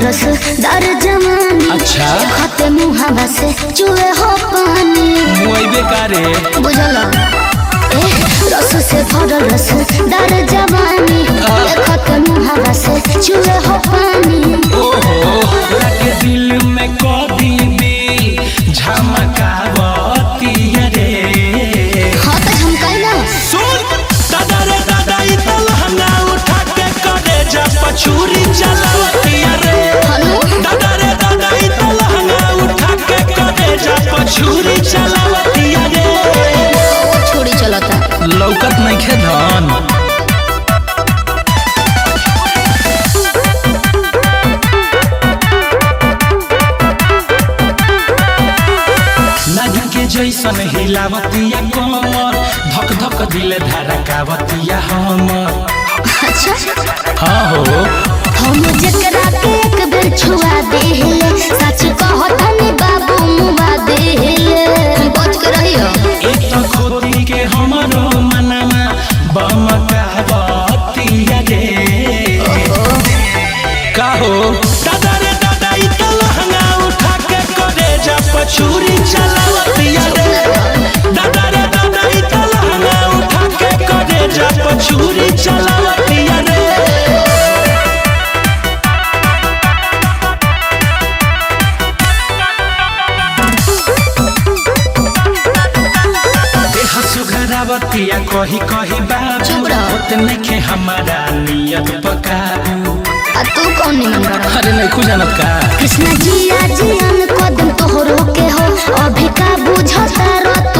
रस दर जवानी अच्छा खते मुहावा से चुए हो पानी मुआइबे कारे बुझल ए रस से भरल रस दर जवानी खते मुहावा से चुए हो पानी ओहो लगे दिल में कभी भी झमकावती रे हाँ तो हम कहना सुन दादा रे दादा ई तो लहंगा उठा के करे जा पछूरी चलावती रे हनु दादा रे दादा ई तो लहंगा उठा के करे जा पछूरी चलावती रे छोड़ी चलता लौकत नहीं खे धन नदी के जैसन हिलावतिया कमर धक धक दिल धड़कावतिया हमर अच्छा हाँ हो हम जकरा के एक बेर छुआ देले सच कहतनी बाबू मुआ देले बच के रहियो एक तो खोदी के हमरो मनमा बमकावतिया रे का हो दादा रे दादा ई तो लहंगा उठा के करे जा पछूरी चलावतिया रे दादा रे दादा ई तो लहंगा उठा के करे जा पछूरी चलावतिया रे देह सुघरावतिया कही कही बाबू चुप रह। उतने के हमारा नियत पकाबू आ तू कौन निमन बड़ा अरे नहीं खुजानत का कृष्ण जी जियान कदम तोहरो के हो अभी का बुझता रत